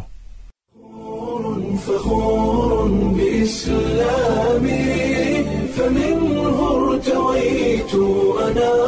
فخور بإسلامي فمنه ارتويت أنا